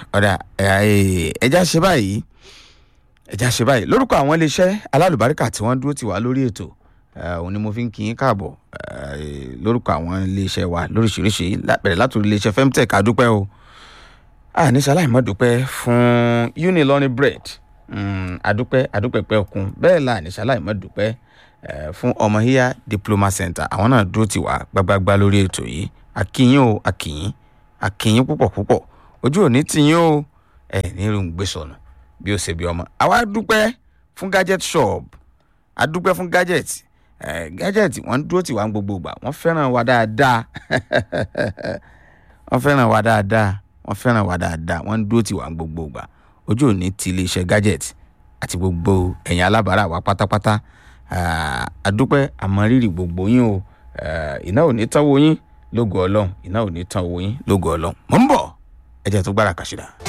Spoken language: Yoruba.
ọ̀dà ẹja ṣe báyìí ẹja ṣe báyìí lórúkọ àwọn iléeṣẹ́ alálùbáríkà tí wọ́n dúró tì wá lórí ètò òun ni mo fi ń kí yín káàbọ̀ lórúkọ àwọn iléeṣẹ́ wa lóríṣiríṣi bẹ̀rẹ̀ látòrí iléeṣẹ́ femtech adúpẹ́ o àníṣe aláìmọ́dúpẹ́ fún unilọ́ni bread adúpẹ́ adúpẹ́ pẹ́ òkun bẹ́ẹ̀ la àníṣe aláìmọ́dúpẹ́ fún ọmọ híyá diploma center àwọn náà dúró tì wá gbágbágbá lórí ètò yìí akínyìn o akínyìn akínyìn púpọ̀ púpọ̀ ojú òní tìyín o ẹ ní irun gbé sọnù bí ó ṣe bí ọmọ àwa dúpẹ́ fún gadget shop adúpẹ́ fún gadget ẹ gadget wọ́n dúró tì wá ń gbogbo ìgbà wọ́n fẹ́ràn wa dáadáa wọ́n fẹ́ràn wa dáadáa wọ́n fẹ́ràn wa dáadáa wọ́n dúró tì wá ń gbogbo ìgbà ojú òní ti iléeṣẹ́ gadget àti gbogbo ẹ̀yin alábàárà wa pátápátá adúpẹ́ àmọ́rírì gbogbo yín o iná ò ní tán wo yín lógo ọlọ́run iná ò ní tán owó yín lógo ọlọ́run mò ń bọ̀ ẹ jẹ́ tó gbára kàṣídà.